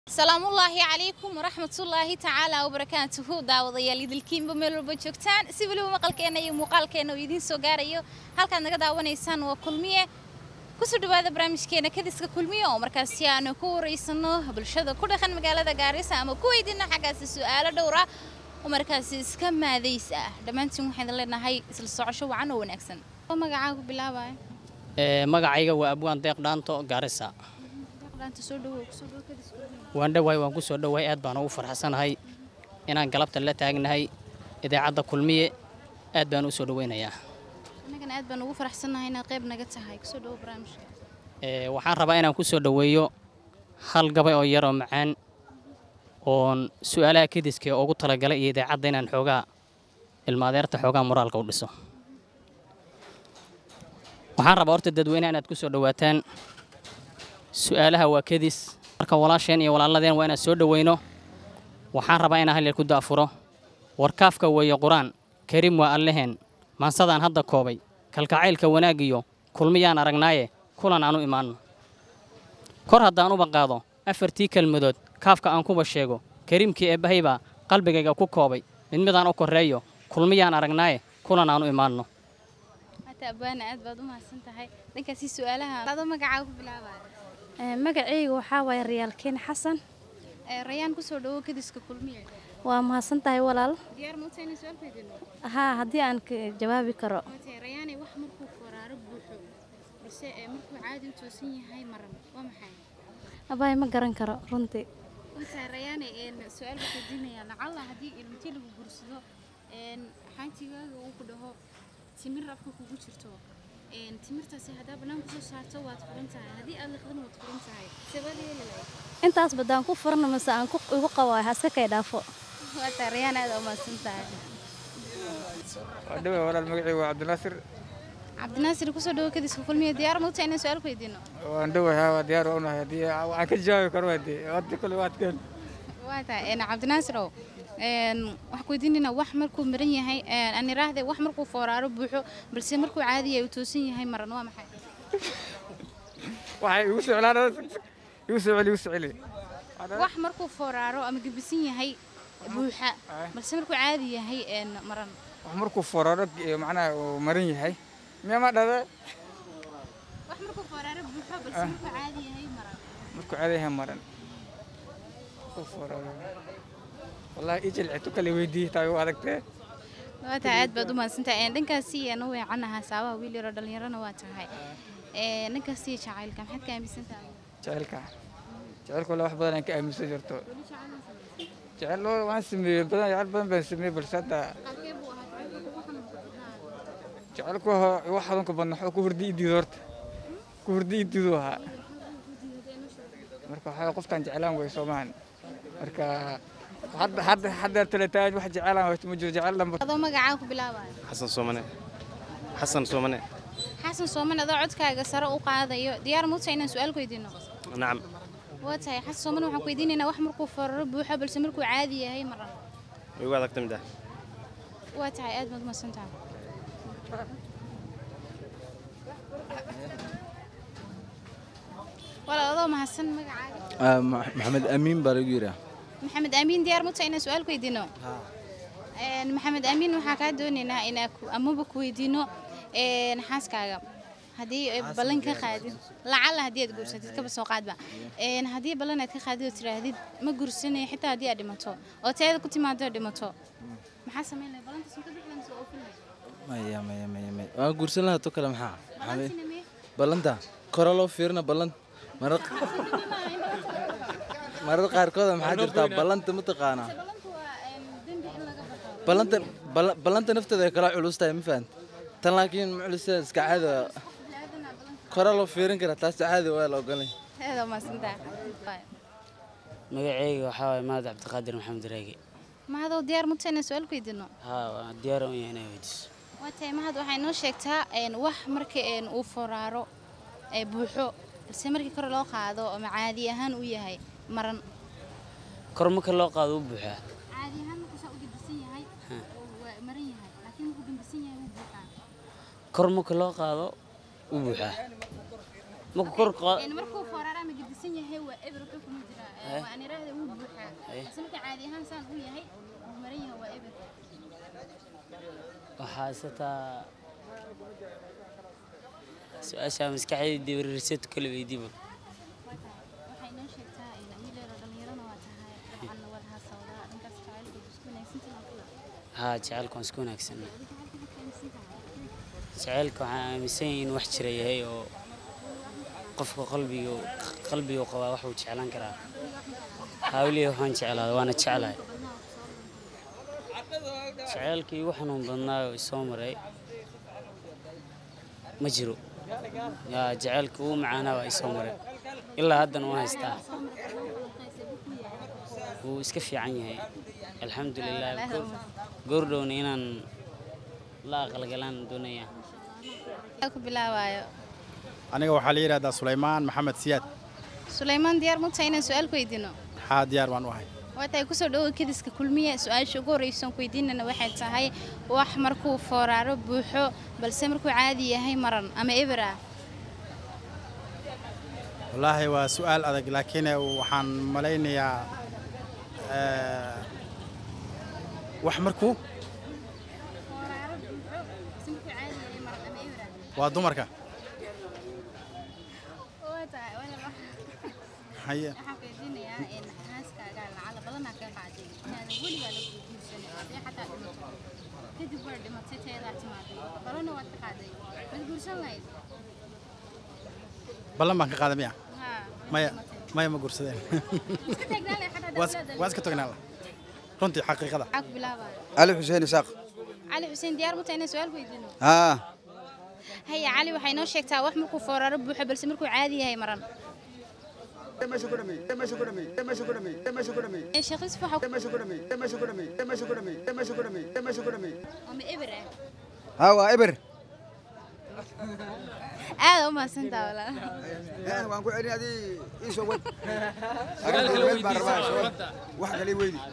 salaamullaahi calaykum waraxmatullaahi tacaala wabarakaatuhu daawadayaal idilkiinba meel walba joogtaan si weliba maqalkeenna iyo muuqaalkeenna uu idiin soo gaarayo halkaad naga daawanaysaan waa kulmiye kusoo dhawaada barnaamijkeena kadiska kulmiye oo markaasi aanu ku wareysano bulshada ku dhaqan magaalada gaarisa ama ku weydiino xaggaasi su-aalo dhowra oo markaasi iska maadays ah dhammaantiin waxaan idin leenahay isla socosho wacan oo wanaagsan magacaa ku bilaabaya magacayga waa abwaan deeq dhaanto gaarisa dhaanta soo dhawow kusoo dhawow kadiska kulmiye waan dhowahay waan ku soo dhowahay aad baan ugu farxsanahay inaan galabta la taagnahay idaacadda kulmiye aad baan u soo dhoweynayaa annagana aad baan ugu faraxsannahay inaad qayb naga tahay kusoo dhawow barnaamijka Ee, waxaan rabaa inaan ku soo dhoweeyo hal gabay oo yar oo macaan oon su'aalaha kediska ee ugu talagalay iyo idaacadda inaan xoogaa ilmaadeerta xoogaa moraalka u dhiso waxaan rabaa horta dadweynaha inaad ku soo dhowaataan su'aalaha waa kedis marka walaasheen iyo walaaladeen waa inaan soo dhoweyno waxaan rabaa inaan hal yar ku daafuro warkaafka weeye qur-aan kariim waa alleheen maansadaan hadda koobay kalkacaylka wanaagiyo kulmiyaan aragnaaye kulan aan u imaanno kor haddaan uba qaado afartii kelmadood kaafka aan kuba sheego kariimkii eebbahay baa qalbigayga ku koobay mid midaan u korreeyo kulmiyaan aragnaaye kulan aan u imaanno hata abbaana aad baad u mahadsan tahay dhankaasi su-aalaha adoo magacaa ku bilaabaya magacayga waxaa waaye riyaalkeen xasan Ee, rayaan kusoo dhawow kadiska kulmiye waa mahadsan tahay walaal diyaar ma utahay inaan su-aal weydiino haa haddii aan ka jawaabi karo Watahay, rayaanay wax markuu faraaro buuxo balse ee, markuu caadi u toosan yahay maran waa maxay abaay ma garan karo runtii watahay rayaanay een, su-aal baan weydiinayaa lacalla haddii ilmitii lagu gursado een, xaantigaaga uu ku dhaho timir afka kugu jirto een, timirtaasi haddaa bannaan kusoo saarto waad furan tahay haddii aad liqdana waad furan tahay sebaad yeeli lahayd intaas baddaan ku furna mase aan ku igu qabo ha iska kay dhaafo watahay rayaan aad u mahadsan tahay dhawe walaal magacii waa cabdinaasir cabdinaasir kusoo dhawow kadiska kulmiye diyaar ma utahay inaan su-aal ku weydiino waan dhawahay waa diyaar waa unahay haddii waxaan ka jawaabi karo waa dee waddi kule waad keen waa tahay een, cabdinaasirow een, waxaan ku weydiinaynaa wax markuu maran yahay een, aan iraahde wax markuu fooraaro buuxo balse markuu caadi yahay uu toosan yahay maran waa maxay waxay igu soclaan igu soo celi igu soo celi wax markuu fooraaro ama gebisan yahay buuxa balse markuu caadi yahay een, maran wax markuu foraro macnaha uu maran yahay miyaa ma dhada wax markuu fooraaro buuxo balse markuu caadi yahay maran markuu caadayahay maran markuu foraro wallahi ii jilcitu kale weydiiyey taa igu adagtee waa tahay aad baad u mahadsantahay een, dhankaasi aan u weecanahaa saabaha wiil yaroo dhallinyarana waa tahay Een, dhankaasi jacaylka maxaad ka aaminsan tahay jecelka jecelka wallahi wax badan aan ka aaminsan jirto jecel oo waan sameeyey badan jecel badan baan sameeyey balse hadda halkee buu ahaa jacaylka kugu xanuun badnaa jecelku wax xadunka badna waxuu ku hurdi ii diido horta ku hurdi ii diidu ahaa marka waxaa qoftaan jeclaan way soomahan marka hadda hadda hadda talataaj wax jecelaan wayto ma jiro jecel dhanba adoo magacaa ku bilaabaya xasan soomane xasan soomane xasan sooman adoo codkaaga sare u qaadayo diyaar ma utahay inaan su-aal ku weydiino nacam waa tahay xasan sooman waxaan ku weydiinaynaa wax markuu fararo buuxo balse markuu caadi yahay maran way ugu adagta mid ah waa tahay aad baad umahadsan tahay walaal adoo mahadsan magacaaga maxamed amiin baa lagu yidhaa maxamed aamiin diyaar ma utahay inaan su-aal ku weydiino Een, maxamed aamiin waxaa kaa doonaynaa inaa ku- amaba ku weydiino een, xaaskaaga haddii ay ballan ka qaadin lacalla haddii aad guursatid kaba soo qaadba Een, haddii ballan aad ka qaadid oo tidhaahdid ma guursanayo xitaa haddii aad dhimato oo teeda ku timaado oo dhimato maxaa samayn lahay ballantaas ma ka bixi lahayd oo oofin lahayd maya maya maya maya waan guursan lahaa to kale maxaa ballantiina mee ballanta kore loo fiirina ballan marar marar qaarkooda maxaa jirtaa ballanta mataqaanaa ballantu waa een, dembi in laga baxo ballanta balla- ballanta nafteeda ay kala culus tahay ma fahant tan laakiin ma culusteeda iska caadi waa bini'aadana ballanka kore loo fiirin karaa taas caadi waa la ogolay aad umahadsantahay magacayga waxaa waaye mahad cabdiqaadir maxamed raagi mahadoo diyaar ma utahay inaan su-aal ku weydiino haa waan diyaar u yahay inay weydiiso waa tahay mahad waxay noo sheegtaa een, wax marka een, uu foraaro ee buuxo balse markii kore loo qaado ama caadi ahaan uu yahay maran kor marka loo qaado u buuxaa caadi ahaan markuu saa u gembisan yahay oo waa maran yahay laakiin markuu gembisan yahay wuu buuxaa kor marka loo qaado u buuxaa marka kor qaa- Een, markuu foraaro ama gembisan yahay waa eber wuxuu kuma jiraa waa aan iraahda wuu buuxaa balse marka caadi ahaan saan uu yahay wuu maran yahay waa eber waxaa isataa su-aasha maskaxdayda dibariseed kala weydiiba waxay noo sheegtaa in wiileero dhallinyarana waa tahay dabcan waad haasawdaa dhankaas jacaylkood isku wanaagsantahay waa kula haa jacaylka waan isku wanaagsanna jacaylka waxaan aaminsan yahay in wax jira yahay oo qofka qalbiga qalbigu qabaa wax uu jeclaan karaa hawliya waxaan jeclaada waana jeclahay jacaylkii igu xanuun badnaa oo isoo maray ma jiro yaa jacaylka ugu macaanaa waa isoo maray ilaa haddana waan haystaa wuu iska fiican yahay alxamdulilah goor- goordhowna inaan la aqalgalaan doonaya ku bilaabaayo aniga waxaa la yidhahdaa sulaymaan maxamed siyaad sulaymaan diyaar ma tahay inaan su-aal ku weydiino haa diyaar baan u ahay waa tahay kusoo dhawow kediska kulmiye su-aasha ugu horreysa aan ku weydiinana waxay tahay wax markuu fooraaro buuxo balse markuu caadi yahay maran ama eber ah wallaahi waa su'aal adag laakiin waxaan malaynayaa eh, wax markuu waa dumarka haye waxaan weydiinayaa in xaaskaaga lacala badanaa ka qaaday inaadan weligaa la guursan haddii xataa dhimato kadib waa dhimatay teedaa timaaday balana waad ka qaaday mad guursan lahayd ballan baan ka qaaday miya haa maya maya ma guursadeen iska taagnaan lahayd xataa Waa is- dawladda waa iska tognaa runtii xaqiiqada maxaa ku bilaabaya علي حسين إساق cali xuseen diyaar ma tahay inaan su-aal ku weydiino ها haya cali waxay noo sheegtaa wax markuu fooraaro buuxo balse markuu caadi yahay maran Ee, sheekh Yusuf waxa ama eber ah ها وإبر aad u mahadsantaa walaal أنا وأنا كل هذه إيش هو واحد اللي ويدي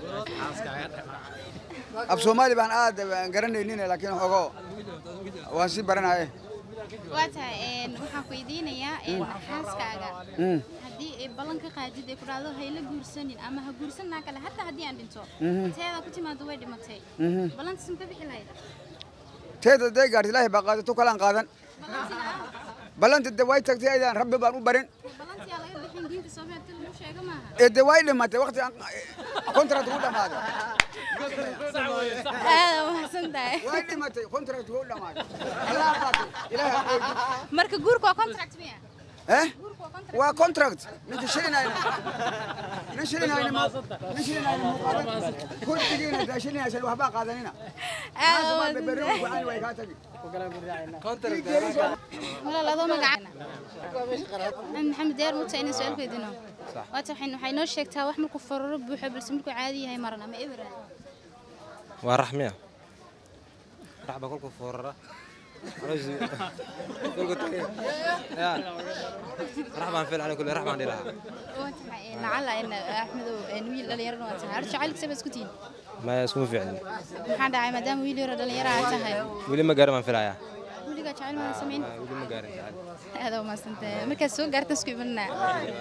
أب سومالي بان آد قرني نينا لكن هو وانسي برنا إيه waa tahay een, waxaan ku weydiinayaa een, xaaskaaga haddii ay ballan ka qaadid ay ku dhahdo hayla guursanin ama ha guursanaa kale hataa haddii aan dhinto teeda ku timaado way dhimatay ballantaas ma ka bixi lahayd تيدا دي قارت الله بقى تو كلام قادن بلنت الدواي تكتي أيضا ربي بان وبرن ballantii aa laga bixin diinta soomaaliya lagu sheego maaha الدواي لما وقت كونترات هو دماد aad u mahadsan tahay واي لما كونترات هو دماد الله قاتل إله marka guurku waa contract miya إيه guurku waa contract waa contract ninka shilina nin shilina nin shilina kurdigiina daa shilina sal waxbaa qaadanina aad u mahadsan tahay way kaa tagi walaal adoo magacaana maxamed diyaar ma tahay inaan su-aal ku weydiino waata waxay waxay noo sheegtaa wax markuu fararo buuxo balse markuu caadi yahay maran ama eber ah waa raxmiya raxba kolku foorara rax baan filcana kule rax baan dhilahaa waa tahay een, lacala in axmedow een, wiil dhalinyarana waa tahay horta jacaylka sabaa isku tihiin maya iskuma fiicni maxaa dhacay maadaama wiil yaro dhalinyaro aad tahay weli ma gaarin baan filayaa weligaa jacayl maadan samayn weli ma gaarin aad u mahadsantahay markaad soo gaarta isku imanaa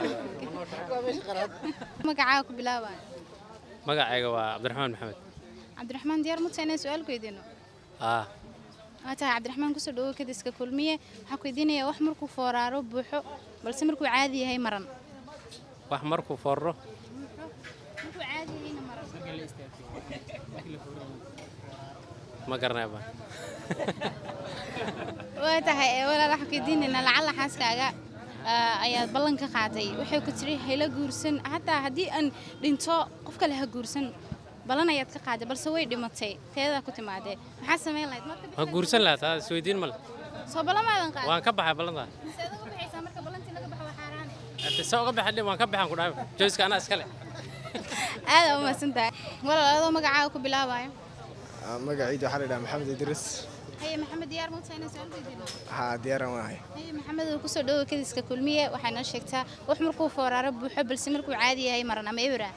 magacaaga ku bilaabaya magacayga waa cabdiraxmaan maxamed cabdiraxmaan diyaar ma tahay inaan su-aal ku weydiino ah waa tahay cabdiraxmaan kusoo dhawo kadiska kulmiye waxaa ku weydiinayaa wax markuu fooraaro buuxo balse markuu caadi yahay maran wax markuu forro markuu caadi yahayna maran ma garanaya baan waa tahay ee, walaal waxaan ku weydiinaynaa lacala xaaskaaga ah, ayaad ballan ka qaaday waxay ku tiri hayla guursan hataa haddii aan dhinto qof kale ha guursan ballan ayaad ka qaaday balse way dhimatay teedaa ku timaadee maxaa samayn lahayd marka ma guursan lahaa taa isweydiin male soo ballan maadan qaaday waan ka baxay ballantaa seeda uga baxaysaa marka ballantii laga baxo waa xaaraane Hade se uga baxay dhib waan ka baxaan ku dhahay joyska anaa iskale aad u mahadsan tahay walaal adoo magacaaga ku bilaabayo magacayda waxaa la yidhaha maxamed idris haye maxamed diyaar ma tahay inaan su-aal weydiino haa diyaaran waahay haye maxamed uu kusoo dhawo kadiska kulmiye waxay noo sheegtaa wax markuu fooraaro buuxo balse markuu caadi yahay maran ama eber ah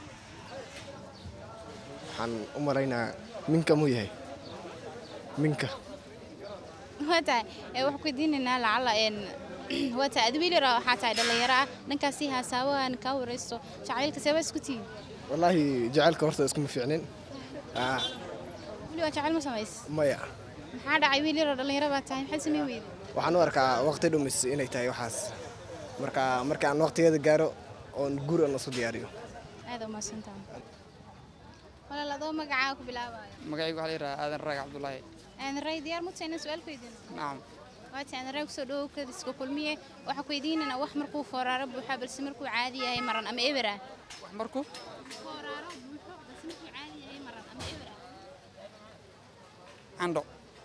waxaan u malaynaa minka muu yahay minka waa tahay ee waxaan ku weydiinaynaa lacala een waa tahay adi wiil yara waxaa tahay dhallinyaro ah dhankaasi haasaawahan kaa waraysto jacaylka seeba isku tihiin wallaahi jacaylka horta iskuma fiicnin Ah, weli waa jacayl ma samays maya maxaa dhacay wiil yaroo dhallinyaro baa tahay maxaad samayn weyda waxaan u arkaa waqti dhumis inay tahay waxaas marka marka aan waqtigeeda gaaro oon guur aan isu diyaariyo aad umaasantaha walaal adoo magacaa ku bilaabaya magacaygu waxaa la yidhahaa aadan raag cabdulaahi aadan ray diyaar muta inaan su-aal ku weydiino nacam waati aadan ray kusoo dhawow kadiska kulmiye waxaa ku weydiinana wax markuu fooraaro buuxa balse markuu caadi yahay maran ama eber ah wax markuu fooraaro buuxo balse markuu caadi yahay maran ama eber ah candho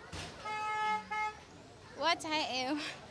waa tahay ee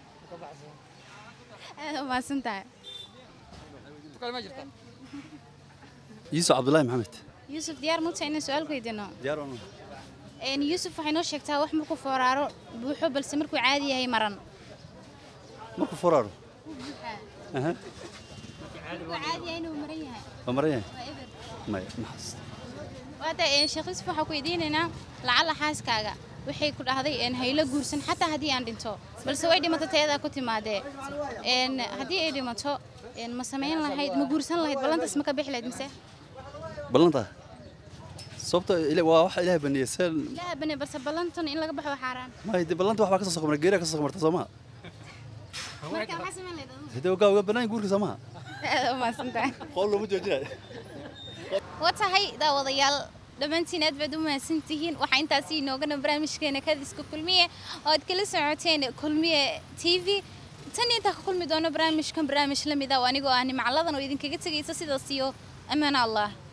aad umaasan tahay tukale ma jirta yuusuf cabdullaahi maxamed yuusuf diyaar muta inaan su-aal ku weydiino diyaar waan Een, yuusuf waxay noo sheegtaa wax markuu fooraaro buuxo balse markuu caadi yahay maran markuu furaaro aha markuu caadi yahay inuu maran yahay waa maran yahay waa eber maya maxas waata een, sheekh yuusuf waxaa ku weydiinaynaa lacala xaaskaaga waxay ku dhahday een, haylo guursan xataa haddii aan dhinto balse way dhimato tayadaa ku timaadee Een, haddii ay dhimato een, ma samayn lahayd ma guursan lahayd ballantaas ma ka bixi lahayd mise ballanta sababta ila- waa waxa ilaahay baneeyey seen ilaaha bane balse ballantan in laga baxo waa xaaraan maya dee ballanta waxbaa ka soo soqmarta geeriya ka soo soqmarta soo maha marka maxaa samayn lahayd adigu? hidee ogaa uga bannaan guurka soo maha aad umahadsantahay qowl looma joojinayo waa tahay daawadayaal dhammaantiin aad baad u mahadsantihiin waxaa intaasi inoogana barnaamijkeena kadiska kulmiye oo aad kala socoteen kulmiye t v tan iyo intaa ka kulmi doono barnaamijkan barnaamij la mid ah oo anigoo ah nimacladan oo idinkaga tegaysa sidaas iyo ammaan allah